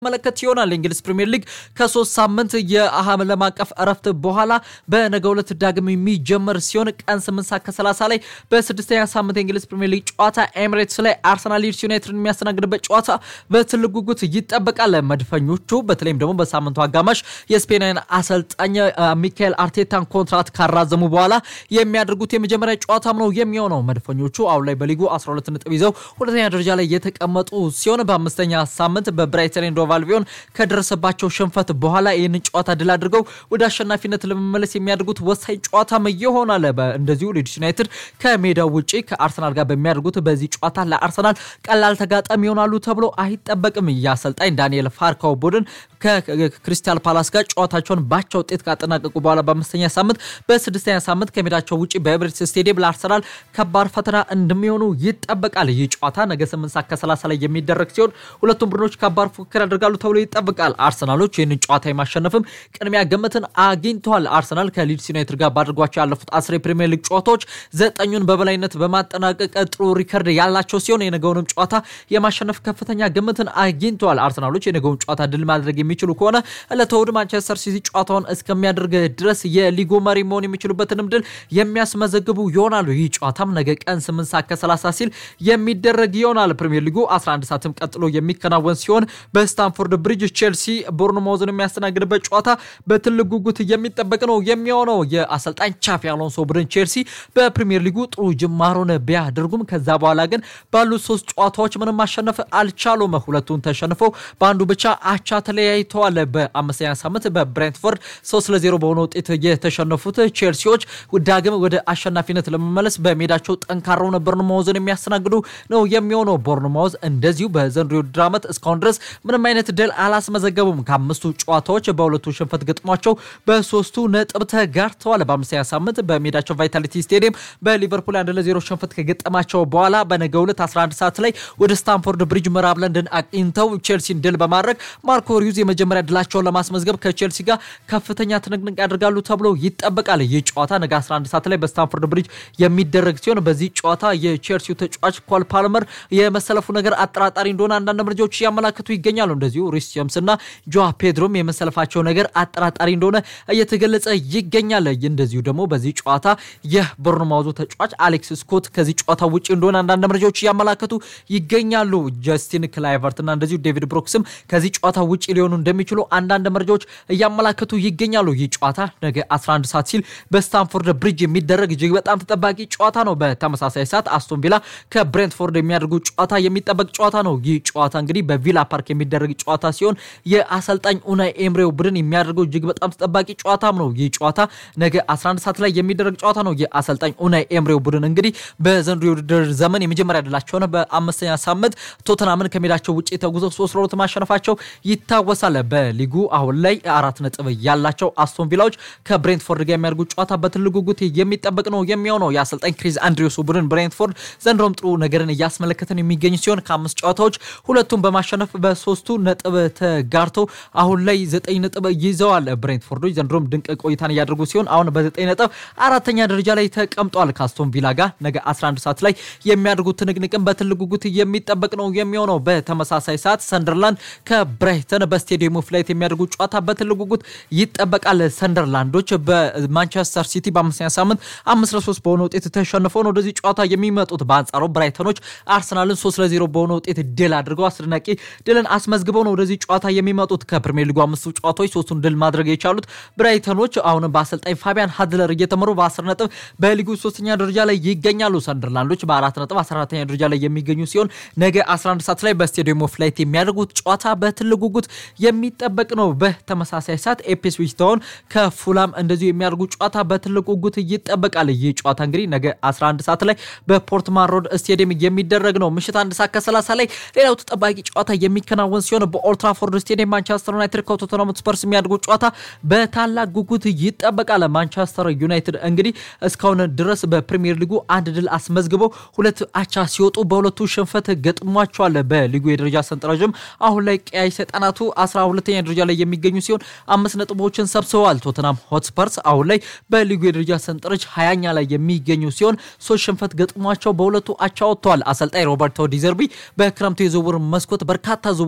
መለከት ይሆናል። የእንግሊዝ ፕሪምየር ሊግ ከሶስት ሳምንት የዓለም አቀፍ እረፍት በኋላ በነገው ዕለት ዳግም የሚጀመር ሲሆን ቀን 8 ሰዓት ከ30 ላይ በስድስተኛ ሳምንት የእንግሊዝ ፕሪምየር ሊግ ጨዋታ ኤሚሬትስ ላይ አርሰናል ሊድስ ዩናይትድን የሚያስተናግድበት ጨዋታ በትልቅ ጉጉት ይጠበቃል። መድፈኞቹ በተለይም ደግሞ በሳምንቱ አጋማሽ የስፔናዊን አሰልጣኝ ሚካኤል አርቴታን ኮንትራት ካራዘሙ በኋላ የሚያደርጉት የመጀመሪያ ጨዋታም ነው የሚሆነው። መድፈኞቹ አሁን ላይ በሊጉ 12 ነጥብ ይዘው ሁለተኛ ደረጃ ላይ የተቀመጡ ሲሆን በአምስተኛ ሳምንት በብራይተን ኤንድ ሆቭ አልቢዮን ከደረሰባቸው ሽንፈት በኋላ ይህንን ጨዋታ ድል አድርገው ወደ አሸናፊነት ለመመለስ የሚያደርጉት ወሳኝ ጨዋታም ይሆናል። እንደዚሁ ሊድስ ዩናይትድ ከሜዳው ውጭ ከአርሰናል ጋር በሚያደርጉት በዚህ ጨዋታ ለአርሰናል ቀላል ተጋጣሚ ይሆናሉ ተብሎ አይጠበቅም። የአሰልጣኝ ዳንኤል ፋርካው ቡድን ከክሪስታል ፓላስ ጋር ጨዋታቸውን ባቻ ውጤት ካጠናቀቁ በኋላ በአምስተኛ ሳምንት በስድስተኛ ሳምንት ከሜዳቸው ውጭ በኤምሬትስ ስቴዲየም ለአርሰናል ከባድ ፈተና እንደሚሆኑ ይጠበቃል። ይህ ጨዋታ ነገ 8 ሰዓት ከ30 ላይ የሚደረግ ሲሆን ሁለቱም ቡድኖች ከባድ ፉክክር ያደርጋሉ ተብሎ ይጠበቃል። አርሰናሎች ይህንን ጨዋታ የማሸነፍም ቅድሚያ ግምትን አግኝተዋል። አርሰናል ከሊድስ ዩናይትድ ጋር ባድርጓቸው ያለፉት አስር የፕሪሚየር ሊግ ጨዋታዎች ዘጠኙን በበላይነት በማጠናቀቅ ጥሩ ሪከርድ ያላቸው ሲሆን የነገውንም ጨዋታ የማሸነፍ ከፍተኛ ግምትን አግኝተዋል። አርሰናሎች የነገውን ጨዋታ ድል ማድረግ የሚችሉ ከሆነ ዕለተ እሑድ ማንቸስተር ሲቲ ጨዋታውን እስከሚያደርግ ድረስ የሊጉ መሪ መሆን የሚችሉበትንም ድል የሚያስመዘግቡ ይሆናሉ። ይህ ጨዋታም ነገ ቀን 8 ሰዓት ከ30 ሲል የሚደረግ ይሆናል። ፕሪሚየር ሊጉ 11 ሰዓትም ቀጥሎ የሚከናወን ሲሆን በስታንፎርድ ብሪጅ ቼልሲ ቦርንማውዝን የሚያስተናግድበት ጨዋታ በትልቅ ጉጉት የሚጠበቅ ነው የሚሆነው። የአሰልጣኝ ቻፊ አሎንሶ ቡድን ቼልሲ በፕሪሚየር ሊጉ ጥሩ ጅማሮን ቢያደርጉም ከዛ በኋላ ግን ባሉት ሶስት ጨዋታዎች ምንም ማሸነፍ አልቻሉም። ሁለቱን ተሸንፈው በአንዱ ብቻ አቻ ተለያይተዋል። በአምስተኛ ሳምንት በብሬንትፎርድ ሶስት ለዜሮ በሆነ ውጤት የተሸነፉት ቼልሲዎች ዳግም ወደ አሸናፊነት ለመመለስ በሜዳቸው ጠንካራው ቦርንማውዝን የሚያስተናግዱ ነው የሚሆነው። ቦርንማውዝ እንደዚሁ በዘንድሮው የውድድር ዓመት እስካሁን ድረስ ምንም አይነት ድል አላስመዘገቡም። ከአምስቱ ጨዋታዎች በሁለቱ ሽንፈት ገጥሟቸው በሶስቱ ነጥብ ተጋርተዋል። በአምስተኛ ሳምንት በሜዳቸው ቫይታሊቲ ስቴዲየም በሊቨርፑል አንድ ለዜሮ ሽንፈት ከገጠማቸው በኋላ በነገው ዕለት 11 ሰዓት ላይ ወደ ስታንፎርድ ብሪጅ ምዕራብ ለንደን አቅኝተው ቼልሲን ድል በማድረግ ማርኮ ሪዩዝ የመጀመሪያ ድላቸውን ለማስመዝገብ ከቼልሲ ጋር ከፍተኛ ትንቅንቅ ያደርጋሉ ተብሎ ይጠበቃል። ይህ ጨዋታ ነገ 11 ሰዓት ላይ በስታንፎርድ ብሪጅ የሚደረግ ሲሆን በዚህ ጨዋታ የቼልሲው ተጫዋች ኮል ፓልመር የመሰለፉ ነገር አጠራጣሪ እንደሆነ አንዳንድ መረጃዎች እያመላከቱ ይገኛሉ። እንደዚሁ ሪስ ጀምስ እና ጆዋ ፔድሮም የመሰለፋቸው ነገር አጠራጣሪ እንደሆነ እየተገለጸ ይገኛል። እንደዚሁ ደግሞ በዚህ ጨዋታ የቦርንማውዙ ተጫዋች አሌክስ ስኮት ከዚህ ጨዋታ ውጭ እንደሆነ አንዳንድ መረጃዎች እያመላከቱ ይገኛሉ። ጀስቲን ክላይቨርት እና እንደዚሁ ዴቪድ ብሮክስም ከዚህ ጨዋታ ውጭ ሊሆኑ እንደሚችሉ አንዳንድ መረጃዎች እያመላከቱ ይገኛሉ። ይህ ጨዋታ ነገ 11 ሰዓት ሲል በስታንፎርድ ብሪጅ የሚደረግ እጅግ በጣም ተጠባቂ ጨዋታ ነው። በተመሳሳይ ሰዓት አስቶን ቪላ ከብሬንትፎርድ የሚያደርጉ ጨዋታ የሚጠበቅ ጨዋታ ነው። ይህ ጨዋታ እንግዲህ በቪላ ፓርክ የሚደረግ ጨዋታ ሲሆን የአሰልጣኝ ኡናይ ኤምሬው ቡድን የሚያደርገው እጅግ በጣም ተጠባቂ ጨዋታም ነው። ይህ ጨዋታ ነገ 11 ሰዓት ላይ የሚደረግ ጨዋታ ነው። የአሰልጣኝ ኡናይ ኤምሬው ቡድን እንግዲህ በዘንድሮ የውድድር ዘመን የመጀመሪያ ድላቸውን በአምስተኛ ሳምንት ቶተናምን ከሜዳቸው ውጭ ተጉዘው ሶስት ለሁለት ማሸነፋቸው ይታወሳል። በሊጉ አሁን ላይ አራት ነጥብ ያላቸው አስቶን ቪላዎች ከብሬንትፎርድ ጋር የሚያደርጉ ጨዋታ በትልቅ ጉጉት የሚጠበቅ ነው የሚሆነው። የአሰልጣኝ ክሪስ አንድሪዮሱ ቡድን ብሬንትፎርድ ዘንድሮም ጥሩ ነገርን እያስመለከተን የሚገኝ ሲሆን ከአምስት ጨዋታዎች ሁለቱን በማሸነፍ በሶስቱ ነጥብ ተጋርተው አሁን ላይ ዘጠኝ ነጥብ ይዘዋል። ብሬንትፎርዶች ዘንድሮም ድንቅ ቆይታን እያደረጉ ሲሆን አሁን በዘጠኝ ነጥብ አራተኛ ደረጃ ላይ ተቀምጧል። ከአስቶን ቪላ ጋር ነገ 11 ሰዓት ላይ የሚያደርጉት ትንቅንቅን በትልቅ ጉጉት የሚጠበቅ ነው የሚሆነው። በተመሳሳይ ሰዓት ሰንደርላንድ ከብራይተን በስቴዲየሙ ፍላይት የሚያደርጉ ጨዋታ በትልቅ ጉጉት ይጠበቃል። ሰንደርላንዶች በማንቸስተር ሲቲ በአምስተኛ ሳምንት አምስት ለሶስት በሆነ ውጤት ተሸንፈው ነው ወደዚህ ጨዋታ የሚመጡት። በአንጻሩ ብራይተኖች አርሰናልን ሶስት ለዜሮ በሆነ ውጤት ድል አድርገው አስደናቂ ድልን አስመዝግበው ነው ወደዚህ ጨዋታ የሚመጡት። ከፕሪሚየር ሊጉ አምስቱ ጨዋታዎች ሶስቱን ድል ማድረግ የቻሉት ብራይተኖች አሁንም በአሰልጣኝ ፋቢያን ሀድለር እየተመሩ በ10 ነጥብ በሊጉ ሶስተኛ ደረጃ ላይ ይገኛሉ። ሰንደርላንዶች በአራት ነጥብ 14ተኛ ደረጃ ላይ የሚገኙ ሲሆን ነገ 11 ሰዓት ላይ በስቴዲየም ኦፍ ላይት የሚያደርጉት ጨዋታ በትልቅ ጉጉት የሚጠበቅ ነው። በተመሳሳይ ሰዓት ኤፕስዊች ታውን ከፉላም እንደዚሁ የሚያደርጉ ጨዋታ በትልቅ ጉጉት ይጠበቃል። ይህ ጨዋታ እንግዲህ ነገ 11 ሰዓት ላይ በፖርትማን ሮድ ስቴዲየም የሚደረግ ነው። ምሽት አንድ ሰዓት ከ30 ላይ ሌላው ተጠባቂ ጨዋታ የሚከናወን ሲሆን በኦልትራፎርድ ስቴዲየም ማንቸስተር ዩናይትድ ከቶተንሃም ስፐርስ የሚያደርጉ ጨዋታ በታላቅ ጉጉት ይጠበቃል። ማንቸስተር ዩናይትድ እንግዲህ እስካሁን ድረስ በፕሪሚየር ሊጉ አንድ ድል አስመዝግበው ሁለት አቻ ሲወጡ በሁለቱ ሽንፈት ገጥሟቸዋል። በሊጉ የደረጃ ሰንጠረዥም አሁን ላይ ቀያይ ሰይጣናቱ 12ኛ ደረጃ ላይ የሚገኙ ሲሆን አምስት ነጥቦችን ሰብስበዋል። ቶተናም ሆትስፐርስ አሁን ላይ በሊጉ የደረጃ ሰንጠረዥ ሀያኛ ላይ የሚገኙ ሲሆን ሶስት ሽንፈት ገጥሟቸው በሁለቱ አቻ ወጥተዋል። አሰልጣኝ ሮበርቶ ዲዘርቢ በክረምቱ የዝውውር መስኮት በርካታ ዝውውሮችን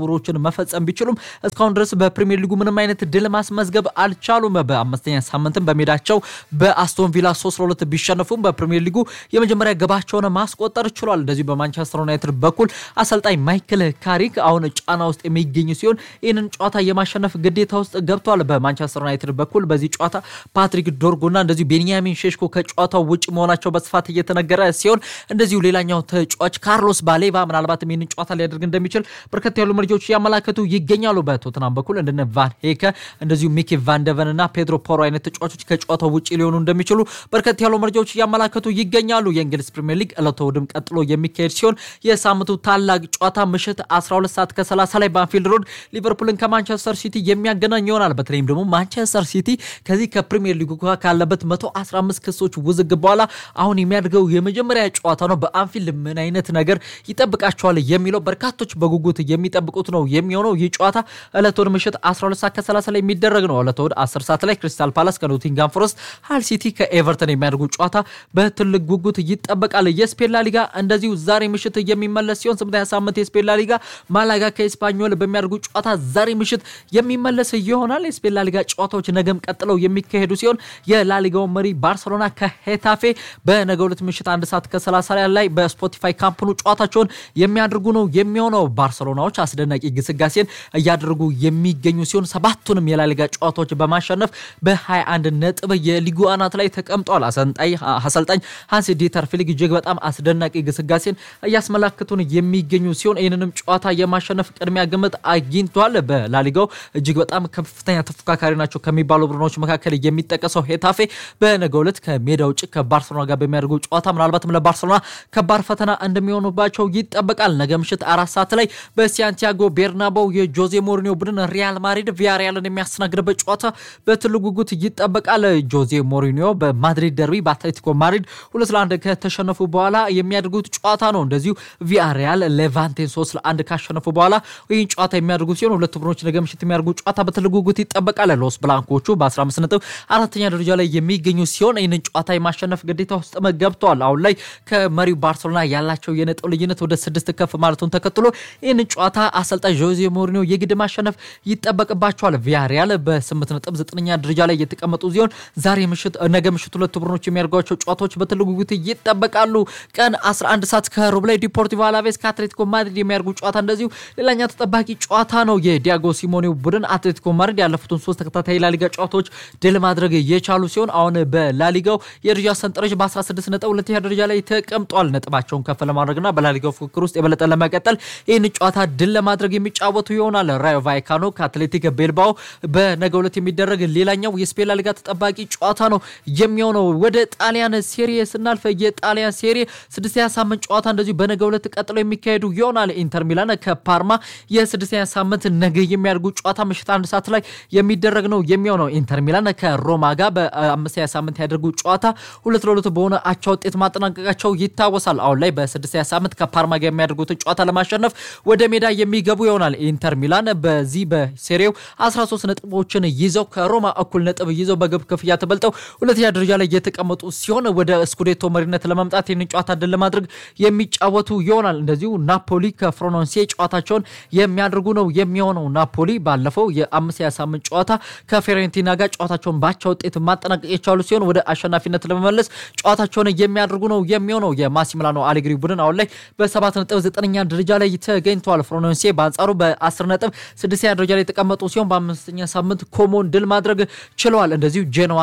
መፈጸም ቢችሉም እስካሁን ድረስ በፕሪሚየር ሊጉ ምንም አይነት ድል ማስመዝገብ አልቻሉም። በአምስተኛ ሳምንትም በሜዳቸው በአስቶን ቪላ ሶስት ለሁለት ቢሸነፉም በፕሪሚየር ሊጉ የመጀመሪያ ግባቸውን ማስቆጠር ችሏል። እንደዚሁ በማንቸስተር ዩናይትድ በኩል አሰልጣኝ ማይክል ካሪክ አሁን ጫና ውስጥ የሚገኙ ሲሆን ይህንን ጨዋታ የማሸነፍ ግዴታ ውስጥ ገብቷል። በማንቸስተር ዩናይትድ በኩል በዚህ ጨዋታ ፓትሪክ ዶርጉና እንደዚሁ ቤንያሚን ሼሽኮ ከጨዋታው ውጭ መሆናቸው በስፋት እየተነገረ ሲሆን እንደዚሁ ሌላኛው ተጫዋች ካርሎስ ባሌባ ምናልባትም ይህንን ጨዋታ ሊያደርግ እንደሚችል በርከት ያሉ መረጃዎች እያመላከቱ ይገኛሉ። በቶትናም በኩል እንደነ ቫን ሄከ እንደዚሁ ሚኪ ቫንደቨን እና ፔድሮ ፖሮ አይነት ተጫዋቾች ከጨዋታው ውጭ ሊሆኑ እንደሚችሉ በርከት ያሉ መረጃዎች እያመላከቱ ይገኛሉ። የእንግሊዝ ፕሪምየር ሊግ ዕለተ እሑድም ቀጥሎ የሚካሄድ ሲሆን የሳምንቱ ታላቅ ጨዋታ ምሽት 12 ሰዓት ከ30 ላይ በአንፊልድ ሮድ ሊቨርፑልን ከማንቸስተር ሲቲ የሚያገናኝ ይሆናል። በተለይም ደግሞ ማንቸስተር ሲቲ ከዚህ ከፕሪምየር ሊጉ ካለበት 115 ክሶች ውዝግብ በኋላ አሁን የሚያደርገው የመጀመሪያ ጨዋታ ነው። በአንፊልድ ምን አይነት ነገር ይጠብቃቸዋል የሚለው በርካቶች በጉጉት የሚጠብቁት ነው የሚሆነው። ይህ ጨዋታ ዕለተ እሑድ ምሽት 12 ሰዓት ከ30 ላይ የሚደረግ ነው። ዕለተ እሑድ 10 ሰዓት ላይ ክሪስታል ፓላስ ከኖቲንጋም ፎረስት፣ ሃል ሲቲ ከኤቨርተን የሚያደርጉ ጨዋታ በትልቅ ጉጉት ይጠበቃል። የስፔን ላሊጋ እንደዚሁ ዛሬ ምሽት የሚመለስ ሲሆን ስምንተኛ ሳምንት የስፔን ላሊጋ ማላጋ ከኤስፓኞል በሚያደርጉ ጨዋታ ዛሬ ምሽት የሚመለስ ይሆናል። የስፔን ላሊጋ ጨዋታዎች ነገም ቀጥለው የሚካሄዱ ሲሆን የላሊጋው መሪ ባርሰሎና ከሄታፌ በነገው ዕለት ምሽት አንድ ሰዓት ከ30 ላይ በስፖቲፋይ ካምፕኑ ጨዋታቸውን የሚያደርጉ ነው የሚሆነው። ባርሰሎናዎች አስደናቂ ግስጋሴን እያደረጉ የሚገኙ ሲሆን ሰባቱንም የላሊጋ ጨዋታዎች በማሸነፍ በ21 ነጥብ የሊጉ አናት ላይ ተቀምጠዋል። አሰልጣኝ ሃንስ ዲተር ፊሊክ እጅግ በጣም አስደናቂ ግስጋሴን እያስመላክቱን የሚገኙ ሲሆን ይህንንም ጨዋታ የማሸነፍ ቅድሚያ ግምት አግኝቷል። በላሊጋው እጅግ በጣም ከፍተኛ ተፎካካሪ ናቸው ከሚባሉ ቡድኖች መካከል የሚጠቀሰው ሄታፌ በነገው ዕለት ከሜዳ ውጭ ከባርሰሎና ጋር በሚያደርጉ ጨዋታ ምናልባትም ለባርሰሎና ከባድ ፈተና እንደሚሆኑባቸው ይጠበቃል። ነገ ምሽት አራት ሰዓት ላይ በሳንቲያጎ ቤርናባው የጆዜ ሞሪኒዮ ቡድን ሪያል ማድሪድ ቪያሪያልን የሚያስተናግድበት ጨዋታ በትልቅ ጉጉት ይጠበቃል። ጆዜ ሞሪኒዮ በማድሪድ ደርቢ በአትሌቲኮ ማድሪድ ሁለት ለአንድ ከተሸነፉ በኋላ የሚያደርጉት ጨዋታ ነው። እንደዚሁ ቪያሪያል ሌቫንቴን ሶስት ለአንድ ካሸነፉ በኋላ ይህን ጨዋታ የሚያደርጉ ሲሆን ሁለቱ ቡድኖች ነገ ምሽት የሚያደርጉ ጨዋታ በትልቅ ጉጉት ይጠበቃል። ሎስ ብላንኮቹ በ15 ነጥብ አራተኛ ደረጃ ላይ የሚገኙ ሲሆን ይህንን ጨዋታ የማሸነፍ ግዴታ ውስጥ ገብተዋል። አሁን ላይ ከመሪው ባርሴሎና ያላቸው የነጥብ ልዩነት ወደ ስድስት ከፍ ማለቱን ተከትሎ ይህንን ጨዋታ አሰልጣኝ ጆዜ ሞሪኒዮ የግድ ማሸነፍ ይጠበቅባቸዋል። ቪያሪያል በስምንት ነጥብ ዘጠነኛ ደረጃ ላይ የተቀመጡ ሲሆን ዛሬ ምሽት ነገ ምሽት ሁለቱ ቡድኖች የሚያደርጓቸው ጨዋታዎች በትልቅ ጉጉት ይጠበቃሉ። ቀን 11 ሰዓት ከሩብ ላይ ዲፖርቲቮ አላቬስ ከአትሌቲኮ ማድሪድ የሚያደርጉ ጨዋታ እንደዚሁ ሌላኛ ተጠባቂ ጨዋታ ነው። የዲያጎ ሲሞኔው ቡድን አትሌቲኮ ማድሪድ ያለፉትን ሶስት ተከታታይ ላሊጋ ጨዋታዎች ድል ማድረግ የቻሉ ሲሆን አሁን በላሊጋው የደረጃ ሰንጠረዥ በ16 ነጥብ ሁለተኛ ደረጃ ላይ ተቀምጧል። ነጥባቸውን ከፍ ለማድረግና በላሊጋው ፉክክር ውስጥ የበለጠ ለመቀጠል ይህን ጨዋታ ድል ለማድረግ የሚጫወቱ ይሆናል። ራዮ ቫይካኖ ከአትሌቲክ ቤልባኦ በነገው ዕለት የሚደረግ ሌላኛው የስፔን ላሊጋ ተጠባቂ ጨዋታ ነው የሚሆነው። ወደ ጣሊያን ሴሪ ስናልፍ የጣሊያን ሴሪ ስድስተኛ ሳምንት ጨዋታ እንደዚሁ በነገው ዕለት ቀጥሎ የሚካሄዱ ይሆናል። ኢንተር ሚላን ከፓርማ የስድስተኛ ሳምንት ነገ የሚያደርጉ ጨዋታ ምሽት አንድ ሰዓት ላይ የሚደረግ ነው የሚሆነው። ኢንተር ሚላን ከሮማ ጋር በአምስተኛ ሳምንት ያደርጉ ጨዋታ ሁለት ለሁለት በሆነ አቻ ውጤት ማጠናቀቃቸው ይታወሳል። አሁን ላይ በስድስተኛ ሳምንት ከፓርማ ጋር የሚያደርጉትን ጨዋታ ለማሸነፍ ወደ ሜዳ የሚገቡ ይሆናል። ኢንተር ሚላን በዚህ በሴሪው 13 ነጥቦችን ይዘው ከሮማ እኩል ነጥብ ይዘው በግብ ክፍያ ተበልጠው ሁለተኛ ደረጃ ላይ የተቀመጡ ሲሆን ወደ ስኩዴቶ መሪነት ለመምጣት ይህንን ጨዋታ ድል ለማድረግ የሚጫወቱ ይሆናል። እንደዚሁ ናፖሊ ከፍሮኖንሴ ጨዋታቸውን የሚያደርጉ ነው የሚሆነው። ናፖሊ ባለፈው የአምስተኛ ሳምንት ጨዋታ ከፌሬንቲና ጋር ጨዋታቸውን ባቻ ውጤት ማጠናቀቅ የቻሉ ሲሆን ወደ አሸናፊነት ለመመለስ ጨዋታቸውን የሚያደርጉ ነው የሚሆነው። የማሲሚላኖ አሌግሪ ቡድን አሁን ላይ በሰባት ነጥብ ዘጠነኛ ደረጃ ላይ ተገኝተዋል። ፍሮኖንሴ በአንጻሩ በአስር ነጥብ ስድስተኛ ደረጃ ላይ የተቀመጡ ሲሆን በአምስተኛ ሳምንት ኮሞን ድል ማድረግ ችለዋል። እንደዚሁ ጄኖዋ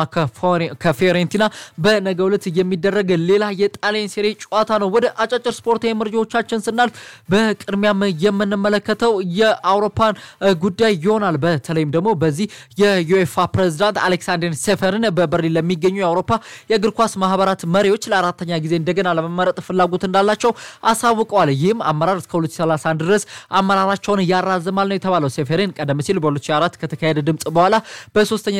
ከፊዮሬንቲና በነገው ዕለት የሚደረግ ሌላ የጣሊያን ሴሪ ጨዋታ ነው። ወደ አጫጭር ስፖርታዊ መረጃዎቻችን ስናልፍ በቅድሚያም የምንመለከተው የአውሮፓን ጉዳይ ይሆናል። በተለይም ደግሞ በዚህ የዩኤፋ ፕሬዚዳንት አሌክሳንደር ሴፈርን በበርሊን ለሚገኙ የአውሮፓ የእግር ኳስ ማህበራት መሪዎች ለአራተኛ ጊዜ እንደገና ለመመረጥ ፍላጎት እንዳላቸው አሳውቀዋል። ይህም አመራር እስከ 2031 ድረስ አመራራቸውን ያራዝማል ነው የተባለው። ሴፌሬን ቀደም ሲል በ2004 ከተካሄደ ድምፅ በኋላ በሶስተኛ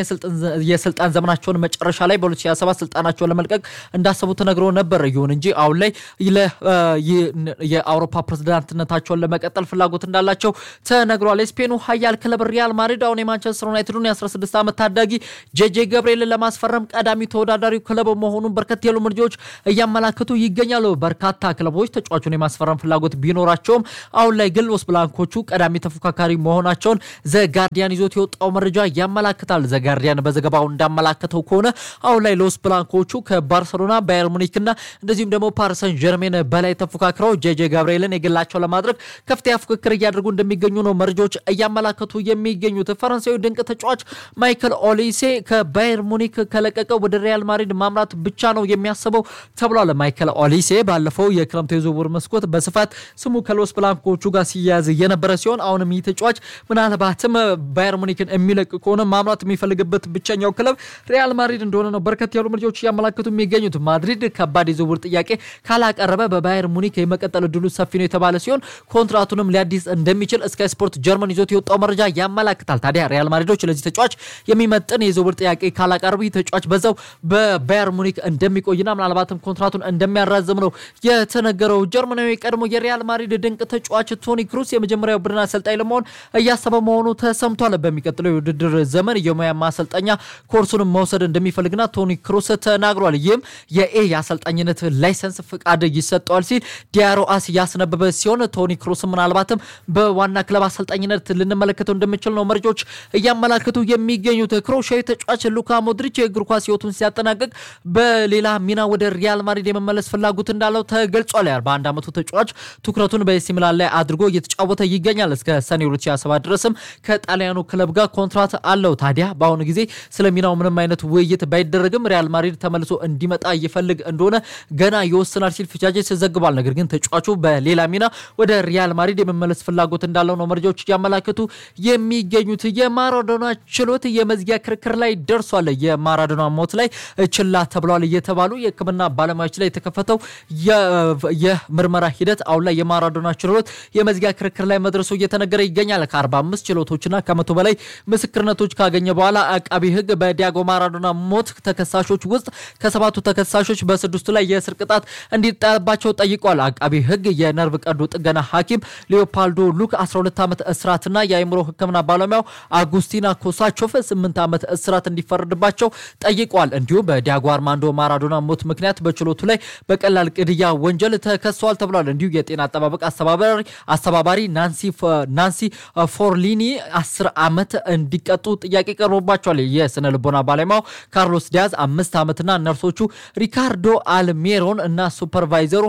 የስልጣን ዘመናቸውን መጨረሻ ላይ በ2027 ስልጣናቸውን ለመልቀቅ እንዳሰቡ ተነግሮ ነበር። ይሁን እንጂ አሁን ላይ የአውሮፓ ፕሬዝዳንትነታቸውን ለመቀጠል ፍላጎት እንዳላቸው ተነግሯል። የስፔኑ ኃያል ክለብ ሪያል ማድሪድ አሁን የማንቸስተር ዩናይትዱን የ16 ዓመት ታዳጊ ጄጄ ገብርኤልን ለማስፈረም ቀዳሚ ተወዳዳሪው ክለብ መሆኑን በርከት ያሉ መረጃዎች እያመላከቱ ይገኛሉ። በርካታ ክለቦች ተጫዋቹን የማስፈረም ፍላጎት ቢኖራቸውም አሁን ላይ ግን ሎስ ብላንኮቹ ቀዳሚ ተፎካካሪ መሆናቸውን ዘጋርዲያን ይዞት የወጣው መረጃ ያመላክታል። ዘጋርዲያን በዘገባው እንዳመላከተው ከሆነ አሁን ላይ ሎስ ብላንኮቹ ከባርሰሎና ባየር ሙኒክና እንደዚሁም ደግሞ ፓሪሰን ጀርሜን በላይ ተፎካክረው ጄጄ ጋብርኤልን የግላቸው ለማድረግ ከፍተኛ ፉክክር እያደረጉ እንደሚገኙ ነው መረጃዎች እያመላከቱ የሚገኙት። ፈረንሳዊ ድንቅ ተጫዋች ማይክል ኦሊሴ ከባየር ሙኒክ ከለቀቀ ወደ ሪያል ማድሪድ ማምራት ብቻ ነው የሚያስበው ተብሏል። ማይክል ኦሊሴ ባለፈው የክረምቱ የዝውውር መስኮት በስፋት ስሙ ከሎስ ብላንኮቹ ጋር ሲያያዝ የነበረ ሲሆን አሁንም ይህ ተጫዋች ምናልባትም ባየር ሙኒክን የሚለቅ ከሆነ ማምራት የሚፈልግበት ብቸኛው ክለብ ሪያል ማድሪድ እንደሆነ ነው በርከት ያሉ መረጃዎች እያመላከቱ የሚገኙት። ማድሪድ ከባድ የዝውውር ጥያቄ ካላቀረበ በባየር ሙኒክ የመቀጠል እድሉ ሰፊ ነው የተባለ ሲሆን ኮንትራቱንም ሊያዲስ እንደሚችል ስካይ ስፖርት ጀርመን ይዞት የወጣው መረጃ ያመላክታል። ታዲያ ሪያል ማድሪዶች ለዚህ ተጫዋች የሚመጥን የዝውውር ጥያቄ ካላቀረቡ ይህ ተጫዋች በዛው በባየር ሙኒክ እንደሚቆይና ምናልባትም ኮንትራቱን እንደሚያራዝም ነው የተነገረው። ጀርመናዊ ቀድሞ የሪያል ማድሪድ ድንቅ ተጫዋች ቶኒ ክሩስ የመጀመሪያው ቡድን አሰልጣኝ ለመሆን እያሰበ መሆኑ ተሰምቷል። በሚቀጥለው የውድድር ዘመን የሙያ ማሰልጠኛ ኮርሱንም መውሰድ እንደሚፈልግና ቶኒ ክሩስ ተናግሯል። ይህም የኤ የአሰልጣኝነት ላይሰንስ ፍቃድ ይሰጠዋል ሲል ዲያሮ አስ ያስነበበ ሲሆን ቶኒ ክሩስ ምናልባትም በዋና ክለብ አሰልጣኝነት ልንመለከተው እንደምችል ነው መረጃዎች እያመላክቱ የሚገኙት። ክሮሻዊ ተጫዋች ሉካ ሞድሪች የእግር ኳስ ሕይወቱን ሲያጠናቅቅ በሌላ ሚና ወደ ሪያል ማድሪድ የመመለስ ፍላጎት እንዳለው ተገልጿል። በአንድ ዓመቱ ተጫዋች ትኩረቱን በኤሲ ሚላን ላይ አድርጎ እየተጫወተ ይገኛል። እስከ ሰኔ 2027 ድረስም ከጣሊያኑ ክለብ ጋር ኮንትራት አለው። ታዲያ በአሁኑ ጊዜ ስለ ሚናው ምንም አይነት ውይይት ባይደረግም ሪያል ማድሪድ ተመልሶ እንዲመጣ ይፈልግ እንደሆነ ገና ይወስናል ሲል ፊቻጄስ ዘግቧል። ነገር ግን ተጫዋቹ በሌላ ሚና ወደ ሪያል ማድሪድ የመመለስ ፍላጎት እንዳለው ነው መረጃዎች እያመላከቱ የሚገኙት። የማራዶና ችሎት የመዝጊያ ክርክር ላይ ደርሷል። የማራዶና ሞት ላይ ችላ ተብሏል እየተባሉ የሕክምና ባለሙያዎች ላይ የተከፈተው የምርመራ ሂደት አሁን ላይ የማራዶና ችሎት የመዝጊያ ክርክር ላይ መድረሱ እየተነገረ ይገኛል። ከ45 ችሎቶችና ከመቶ በላይ ምስክርነቶች ካገኘ በኋላ አቃቢ ሕግ በዲያጎ ማራዶና ሞት ተከሳሾች ውስጥ ከሰባቱ ተከሳሾች በስድስቱ ላይ የእስር ቅጣት እንዲጣልባቸው ጠይቋል። አቃቢ ሕግ የነርቭ ቀዶ ጥገና ሐኪም ሊዮፓልዶ ሉክ 12 ዓመት እስራትና የአእምሮ ሕክምና ባለሙያው አጉስቲና ኮሳቾፍ 8 ዓመት እስራት እንዲፈረድባቸው ጠይቋል። እንዲሁም በዲያጎ አርማንዶ ማራዶና ሞት ምክንያት በችሎቱ ላይ በቀላል ግድያ ወንጀል ተከሰዋል ተብሏል። እንዲሁ የጤና አጠባበቅ አስተባባሪ አስተባባሪ ናንሲ ፎርሊኒ 10 ዓመት እንዲቀጡ ጥያቄ ቀርቦባቸዋል። የስነ ልቦና ባለሙያው ካርሎስ ዲያዝ አምስት ዓመትና ነርሶቹ ሪካርዶ አልሜሮን እና ሱፐርቫይዘሩ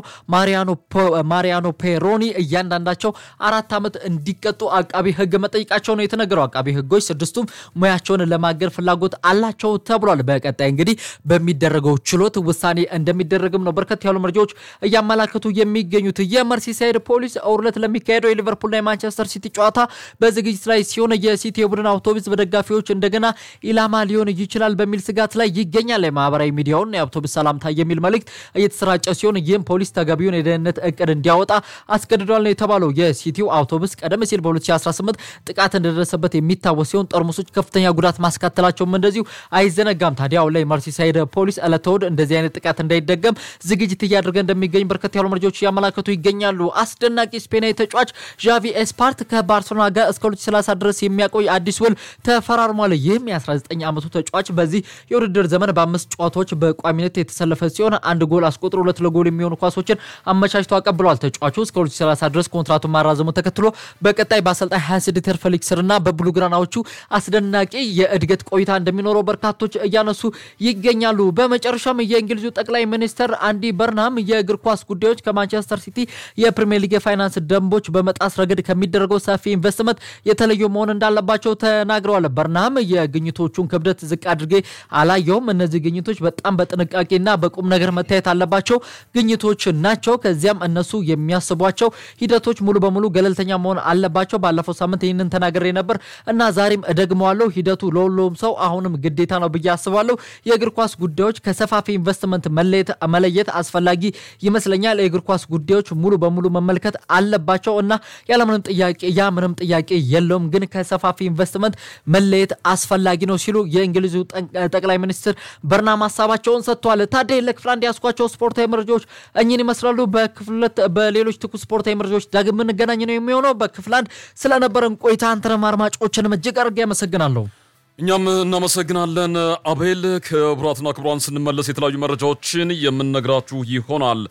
ማሪያኖ ፔሮኒ እያንዳንዳቸው አራት ዓመት እንዲቀጡ አቃቢ ሕግ መጠየቃቸው ነው የተነገረው። አቃቢ ሕጎች ስድስቱም ሙያቸውን ለማገድ ፍላጎት አላቸው ተብሏል። በቀጣይ እንግዲህ በሚደረገው ችሎት ውሳኔ እንደሚደረግም ነው በርከት ያሉ መረጃዎች እያመላከቱ የሚገኙት። የመርሲሳይድ ፖሊስ እውርለት ለሚካሄደው የሊቨርፑልና የማንቸስተር ሲቲ ጨዋታ በዝግጅት ላይ ሲሆን የሲቲ የቡድን አውቶቡስ በደጋፊዎች እንደገና ኢላማ ሊሆን ይችላል በሚል ስጋት ላይ ይገኛል። የማህበራዊ ሚዲያውን የአውቶቡስ ሰላምታ የሚል መልእክት እየተሰራጨ ሲሆን ይህም ፖሊስ ተገቢውን የደህንነት እቅድ እንዲያወጣ አስገድዷል ነው የተባለው። የሲቲው አውቶቡስ ቀደም ሲል በ2018 ጥቃት እንደደረሰበት የሚታወስ ሲሆን ጠርሙሶች ከፍተኛ ጉዳት ማስከተላቸውም እንደዚሁ አይዘነጋም። ታዲያ አሁን ላይ መርሲሳይድ ፖሊስ ዕለተ እሑድ እንደዚህ አይነት ጥቃት እንዳይደገም ዝግጅት እያደረገ እንደሚገኝ በርከት ያሉ መረጃዎች እያመላከቱ ይገኛሉ። አስደናቂ ስፔናዊ ተጫዋች ዣቪ ኤስፓርት ከባርሴሎና ጋር እስከ 2030 ድረስ የሚያቆይ አዲስ ውል ተፈራርሟል። ይህም የ19 ዓመቱ ተጫዋች በዚህ የውድድር ዘመን በአምስት ጨዋታዎች በቋሚነት የተሰለፈ ሲሆን አንድ ጎል አስቆጥሮ ሁለት ለጎል የሚሆኑ ኳሶችን አመቻችቶ አቀብለዋል። ተጫዋቹ እስከ 2030 ድረስ ኮንትራቱን ማራዘሙ ተከትሎ በቀጣይ በአሰልጣኝ 26 ተር ፌሊክስ እና በብሉግራናዎቹ አስደናቂ የእድገት ቆይታ እንደሚኖረው በርካቶች እያነሱ ይገኛሉ። በመጨረሻም የእንግሊዙ ጠቅላይ ሚኒስትር አንዲ በርናም የእግር ኳስ ጉዳዮች ከማንቸስተር ሲቲ የፕሪሚየር ሊግ የፋይናንስ ደንቦች በመጣስ ረገድ ከሚደረገው ሰፊ ኢንቨስትመንት የተለዩ መሆን እንዳለባቸው ተናግረዋል። በርናም የግኝቶቹን ክብደት ዝቅ አድርጌ አላየውም። እነዚህ ግኝቶች በጣም በጥንቃቄና በቁም ነገር መታየት አለባቸው ግኝቶች ናቸው። ከዚያም እነሱ የሚያስቧቸው ሂደቶች ሙሉ በሙሉ ገለልተኛ መሆን አለባቸው። ባለፈው ሳምንት ይህንን ተናግሬ ነበር እና ዛሬም እደግመዋለሁ። ሂደቱ ለሁሉም ሰው አሁንም ግዴታ ነው ብዬ አስባለሁ። የእግር ኳስ ጉዳዮች ከሰፋፊ ኢንቨስትመንት መለየት አስፈላጊ ይመስለኛል። የእግር ኳስ ጉዳዮች ሙሉ በሙሉ መመልከት አለባቸው እና ያለምንም ጥያቄ ያ ምንም ጥያቄ የለውም፣ ግን ከሰፋፊ ኢንቨስትመንት መለየት አስፈላጊ ነው ሲሉ የእንግሊዙ ጠቅላይ ሚኒስትር በርናም ሀሳባቸውን ሰጥተዋል። ታዲያ ለክፍል አንድ ያስኳቸው ስፖርታዊ መረጃዎች እኚህን ይመስላሉ። በክፍለት በሌሎች ትኩስ ስፖርታዊ መረጃዎች ዳግም የምንገናኝ ነው የሚሆነው። በክፍል አንድ ስለነበረን ቆይታ አንተንም አድማጮችንም እጅግ አድርጌ አመሰግናለሁ። እኛም እናመሰግናለን አቤል። ክቡራትና ክቡራን ስንመለስ የተለያዩ መረጃዎችን የምንነግራችሁ ይሆናል።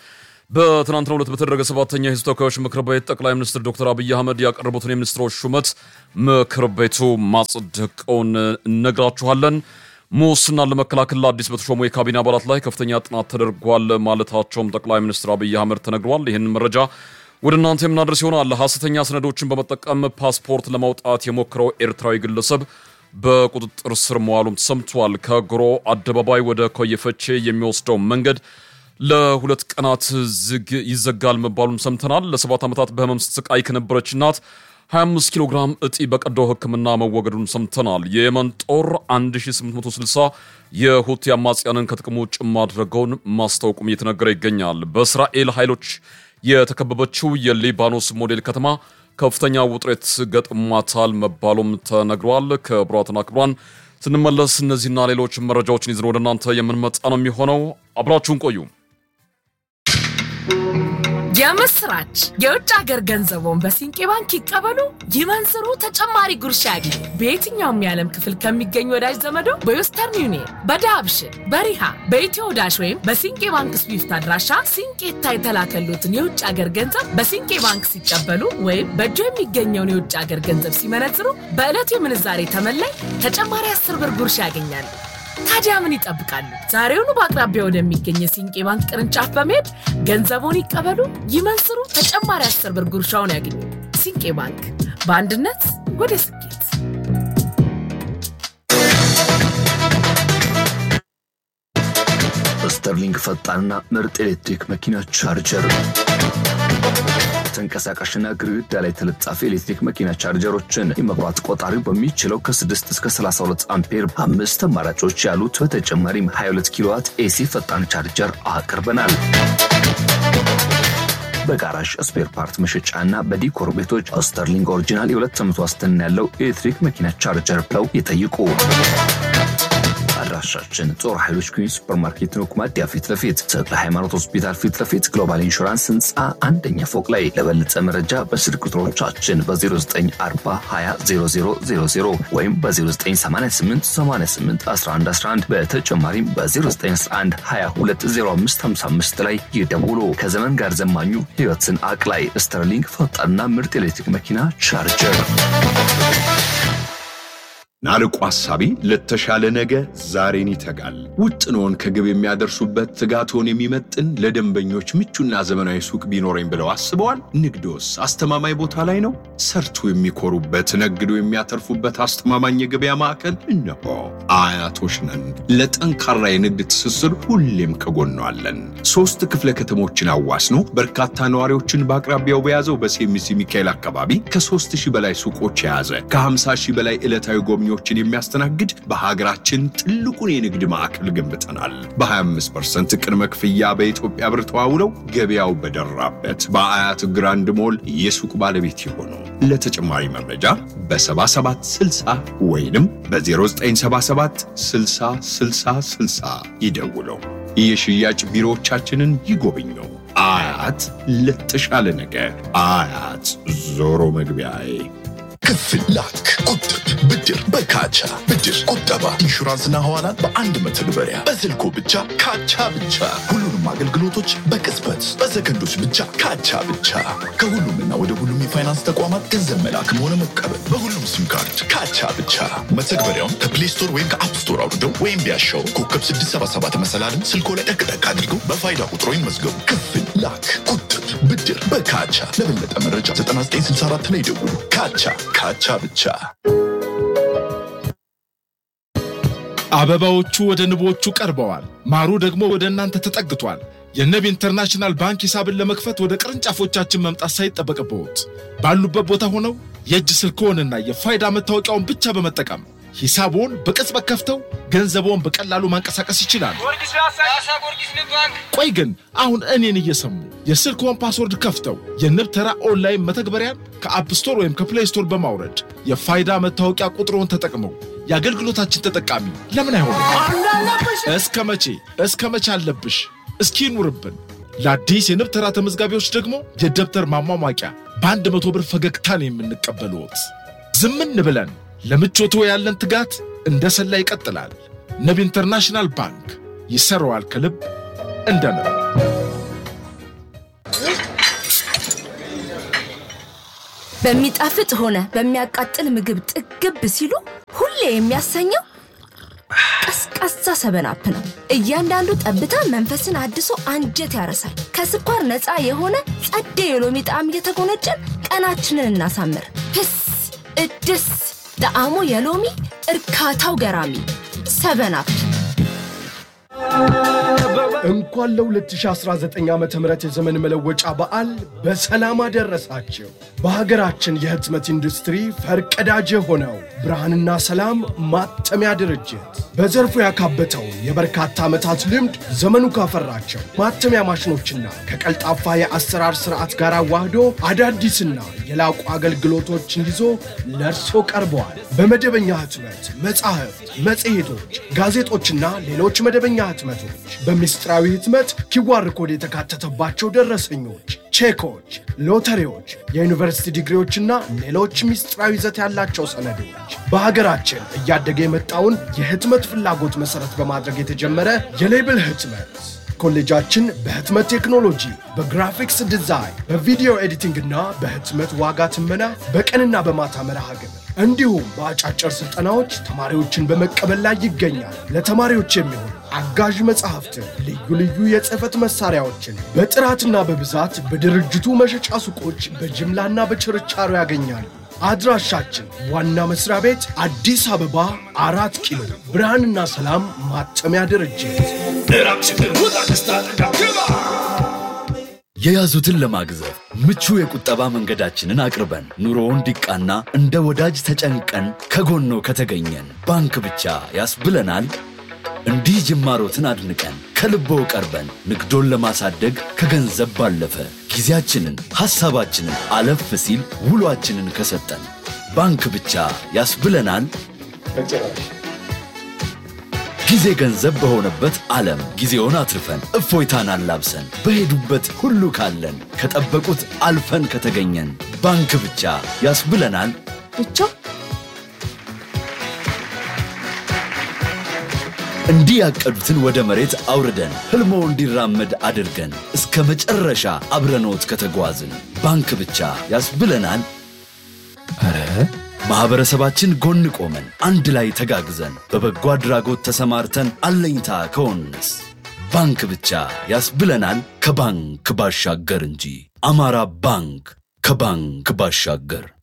በትናንትናው ዕለት በተደረገ ሰባተኛ የሕዝብ ተወካዮች ምክር ቤት ጠቅላይ ሚኒስትር ዶክተር አብይ አህመድ ያቀረቡትን የሚኒስትሮች ሹመት ምክር ቤቱ ማጽደቀውን እነግራችኋለን። ሙስናን ለመከላከል ለአዲስ በተሾሙ የካቢኔ አባላት ላይ ከፍተኛ ጥናት ተደርጓል ማለታቸውም ጠቅላይ ሚኒስትር አብይ አህመድ ተነግሯል። ይህን መረጃ ወደ እናንተ የምናደርስ ይሆናል። ሐሰተኛ ሰነዶችን በመጠቀም ፓስፖርት ለማውጣት የሞከረው ኤርትራዊ ግለሰብ በቁጥጥር ስር መዋሉም ተሰምቷል። ከጎሮ አደባባይ ወደ ኮየፈቼ የሚወስደው መንገድ ለሁለት ቀናት ዝግ ይዘጋል መባሉን ሰምተናል። ለሰባት ዓመታት በህመም ስትሰቃይ ከነበረች እናት 25 ኪሎ ግራም እጢ በቀዶ ሕክምና መወገዱን ሰምተናል። የየመን ጦር 1860 የሁቲ አማጽያንን ከጥቅም ውጭ ማድረገውን ማስታወቁም እየተነገረ ይገኛል። በእስራኤል ኃይሎች የተከበበችው የሊባኖስ ሞዴል ከተማ ከፍተኛ ውጥረት ገጥሟታል መባሉም ተነግሯል። ክቡራትና ክቡራን ስንመለስ እነዚህና ሌሎች መረጃዎችን ይዘን ወደ እናንተ የምንመጣ ነው የሚሆነው። አብራችሁን ቆዩ። የምስራች! የውጭ ሀገር ገንዘቦን በሲንቄ ባንክ ይቀበሉ፣ ይመንዝሩ፣ ተጨማሪ ጉርሻ ያግኙ። በየትኛውም የዓለም ክፍል ከሚገኙ ወዳጅ ዘመዶ በዌስተርን ዩኒየን፣ በዳብሽን፣ በሪሃ፣ በኢትዮ ዳሽ ወይም በሲንቄ ባንክ ስዊፍት አድራሻ ሲንቄታ የተላከሉትን የውጭ ሀገር ገንዘብ በሲንቄ ባንክ ሲቀበሉ ወይም በእጆ የሚገኘውን የውጭ ሀገር ገንዘብ ሲመነዝሩ በዕለቱ የምንዛሬ ተመላይ ተጨማሪ አስር ብር ጉርሻ ያገኛሉ። ታዲያ ምን ይጠብቃሉ? ዛሬውኑ በአቅራቢያ ወደሚገኝ የሲንቄ ባንክ ቅርንጫፍ በመሄድ ገንዘቡን ይቀበሉ፣ ይመንዝሩ፣ ተጨማሪ አስር ብር ጉርሻውን ያገኙ። ሲንቄ ባንክ በአንድነት ወደ ስኬት። ስተርሊንግ ፈጣንና ምርጥ ኤሌክትሪክ መኪና ቻርጀር ተንቀሳቃሽና ግድግዳ ላይ ተለጣፊ ኤሌክትሪክ መኪና ቻርጀሮችን የመብራት ቆጣሪው በሚችለው ከ6 እስከ 32 አምፔር አምስት አማራጮች ያሉት በተጨማሪም 22 ኪሎዋት ኤሲ ፈጣን ቻርጀር አቅርበናል። በጋራዥ ስፔር ፓርት መሸጫና በዲኮር ቤቶች ስተርሊንግ ኦሪጂናል የሁለት ዓመት ዋስትና ያለው ኤሌክትሪክ መኪና ቻርጀር ብለው ይጠይቁ። አድራሻችን ጦር ኃይሎች ኩኝ ሱፐርማርኬት ነው፣ ኩማዲያ ፊት ለፊት ተክለ ሃይማኖት ሆስፒታል ፊት ለፊት ግሎባል ኢንሹራንስ ህንፃ አንደኛ ፎቅ ላይ። ለበለጠ መረጃ በስልክ ቁጥሮቻችን በ0940200000 ወይም በ0988881111 በተጨማሪም በ0911220555 ላይ ይደውሉ። ከዘመን ጋር ዘማኙ ህይወትን አቅላይ ስተርሊንግ ፈጣንና ምርጥ ኤሌክትሪክ መኪና ቻርጀር ናርቆ ሐሳቢ ለተሻለ ነገ ዛሬን ይተጋል። ውጥኖን ከግብ የሚያደርሱበት ትጋቶን የሚመጥን ለደንበኞች ምቹና ዘመናዊ ሱቅ ቢኖረኝ ብለው አስበዋል? ንግዶስ አስተማማኝ ቦታ ላይ ነው? ሰርቶ የሚኮሩበት ነግዶ የሚያተርፉበት አስተማማኝ የገበያ ማዕከል እነሆ። አያቶች ነን። ለጠንካራ የንግድ ትስስር ሁሌም ከጎኗለን። ሶስት ክፍለ ከተሞችን አዋስኖ በርካታ ነዋሪዎችን በአቅራቢያው በያዘው በሴሚሲ ሚካኤል አካባቢ ከሦስት ሺህ በላይ ሱቆች የያዘ ከ50 ሺህ በላይ ዕለታዊ ጎብኚ ችን የሚያስተናግድ በሀገራችን ትልቁን የንግድ ማዕከል ገንብተናል። በ25 ቅድመ ክፍያ በኢትዮጵያ ብር ተዋውለው ገበያው በደራበት በአያት ግራንድ ሞል የሱቅ ባለቤት የሆኑ ለተጨማሪ መረጃ በ7760 ወይንም በ0977 60 60 60 ይደውለው። የሽያጭ ቢሮዎቻችንን ይጎብኙ። አያት ለተሻለ ነገ። አያት ዞሮ መግቢያዬ ክፍል ላክ፣ ቁጥብ፣ ብድር በካቻ ብድር፣ ቁጠባ፣ ኢንሹራንስና ሐዋላን በአንድ መተግበሪያ በስልኮ ብቻ ካቻ ብቻ። ሁሉንም አገልግሎቶች በቅጽበት በሰከንዶች ብቻ ካቻ ብቻ። ከሁሉምና ወደ ሁሉም የፋይናንስ ተቋማት ገንዘብ መላክም ሆነ መቀበል በሁሉም ሲም ካርድ ካቻ ብቻ። መተግበሪያውን ከፕሌይ ስቶር ወይም ከአፕ ስቶር አውርደው ወይም ቢያሻው ኮከብ 677 መሰላልን ስልኮ ላይ ጠቅጠቅ አድርገው በፋይዳ ቁጥሮ ይመዝገቡ። ክፍል ላክ፣ ቁጥብ፣ ብድር በካቻ። ለበለጠ መረጃ 9964 ላይ ደውሉ። ካቻ ካቻ ብቻ። አበባዎቹ ወደ ንቦቹ ቀርበዋል። ማሩ ደግሞ ወደ እናንተ ተጠግቷል። የንብ ኢንተርናሽናል ባንክ ሂሳብን ለመክፈት ወደ ቅርንጫፎቻችን መምጣት ሳይጠበቅብዎት ባሉበት ቦታ ሆነው የእጅ ስልክዎንና የፋይዳ መታወቂያውን ብቻ በመጠቀም ሂሳብዎን በቅጽበት ከፍተው ገንዘብዎን በቀላሉ ማንቀሳቀስ ይችላሉ። ቆይ ግን አሁን እኔን እየሰሙ የስልክዎን ፓስወርድ ከፍተው የንብ ተራ ኦንላይን መተግበሪያን ከአፕ ስቶር ወይም ከፕሌይ ስቶር በማውረድ የፋይዳ መታወቂያ ቁጥሮን ተጠቅመው የአገልግሎታችን ተጠቃሚ ለምን አይሆንም? እስከ መቼ እስከ መቼ አለብሽ? እስኪ ይኑርብን። ለአዲስ የንብ ተራ ተመዝጋቢዎች ደግሞ የደብተር ማሟሟቂያ በአንድ መቶ ብር ፈገግታን የምንቀበልዎት። ዝምን ብለን ለምቾቶ ያለን ትጋት እንደ ሰላ ይቀጥላል። ንብ ኢንተርናሽናል ባንክ ይሰራዋል ከልብ እንደ ንብ። በሚጣፍጥ ሆነ በሚያቃጥል ምግብ ጥግብ ሲሉ ሁሌ የሚያሰኘው ቀዝቃዛ ሰበናፕ ነው። እያንዳንዱ ጠብታ መንፈስን አድሶ አንጀት ያረሳል። ከስኳር ነፃ የሆነ ጸዴ የሎሚ ጣዕም እየተጎነጨን ቀናችንን እናሳምር። ህስ እድስ ጣዕሙ የሎሚ እርካታው ገራሚ ሰበናፕ። እንኳን ለ2019 ዓ ም የዘመን መለወጫ በዓል በሰላም አደረሳችሁ። በሀገራችን የህትመት ኢንዱስትሪ ፈርቀዳጅ የሆነው ብርሃንና ሰላም ማተሚያ ድርጅት በዘርፉ ያካበተውን የበርካታ ዓመታት ልምድ ዘመኑ ካፈራቸው ማተሚያ ማሽኖችና ከቀልጣፋ የአሰራር ስርዓት ጋር አዋህዶ አዳዲስና የላቁ አገልግሎቶችን ይዞ ለእርሶ ቀርበዋል። በመደበኛ ህትመት መጻሕፍት፣ መጽሔቶች፣ ጋዜጦችና ሌሎች መደበኛ ህትመቶች በምስጢራዊ ህትመት ኪዋር ኮድ የተካተተባቸው ደረሰኞች፣ ቼኮች፣ ሎተሪዎች፣ የዩኒቨርሲቲ ዲግሪዎችና ሌሎች ምስጢራዊ ይዘት ያላቸው ሰነዶች በሀገራችን እያደገ የመጣውን የህትመት ፍላጎት መሰረት በማድረግ የተጀመረ የሌብል ህትመት ኮሌጃችን በህትመት ቴክኖሎጂ፣ በግራፊክስ ዲዛይን፣ በቪዲዮ ኤዲቲንግ እና በህትመት ዋጋ ትመና በቀንና በማታ መርሃ ግብር እንዲሁም በአጫጭር ስልጠናዎች ተማሪዎችን በመቀበል ላይ ይገኛል። ለተማሪዎች የሚሆን አጋዥ መጽሐፍትን፣ ልዩ ልዩ የጽህፈት መሳሪያዎችን በጥራትና በብዛት በድርጅቱ መሸጫ ሱቆች በጅምላና በችርቻሮ ያገኛሉ። አድራሻችን ዋና መስሪያ ቤት አዲስ አበባ አራት ኪሎ ብርሃንና ሰላም ማተሚያ ድርጅት። የያዙትን ለማግዘፍ ምቹ የቁጠባ መንገዳችንን አቅርበን ኑሮው እንዲቃና እንደ ወዳጅ ተጨንቀን ከጎኖ ከተገኘን ባንክ ብቻ ያስብለናል። እንዲህ ጅማሮትን አድንቀን ከልቦ ቀርበን ንግዶን ለማሳደግ ከገንዘብ ባለፈ ጊዜያችንን፣ ሐሳባችንን አለፍ ሲል ውሏችንን ከሰጠን ባንክ ብቻ ያስብለናል። ጊዜ ገንዘብ በሆነበት ዓለም ጊዜውን አትርፈን እፎይታን አላብሰን በሄዱበት ሁሉ ካለን ከጠበቁት አልፈን ከተገኘን ባንክ ብቻ ያስብለናል። ብቻ እንዲህ ያቀዱትን ወደ መሬት አውርደን ሕልሞ እንዲራመድ አድርገን እስከ መጨረሻ አብረኖት ከተጓዝን ባንክ ብቻ ያስብለናል። ኧረ ማኅበረሰባችን ጎን ቆመን አንድ ላይ ተጋግዘን በበጎ አድራጎት ተሰማርተን አለኝታ ከሆንስ ባንክ ብቻ ያስብለናል። ከባንክ ባሻገር እንጂ አማራ ባንክ ከባንክ ባሻገር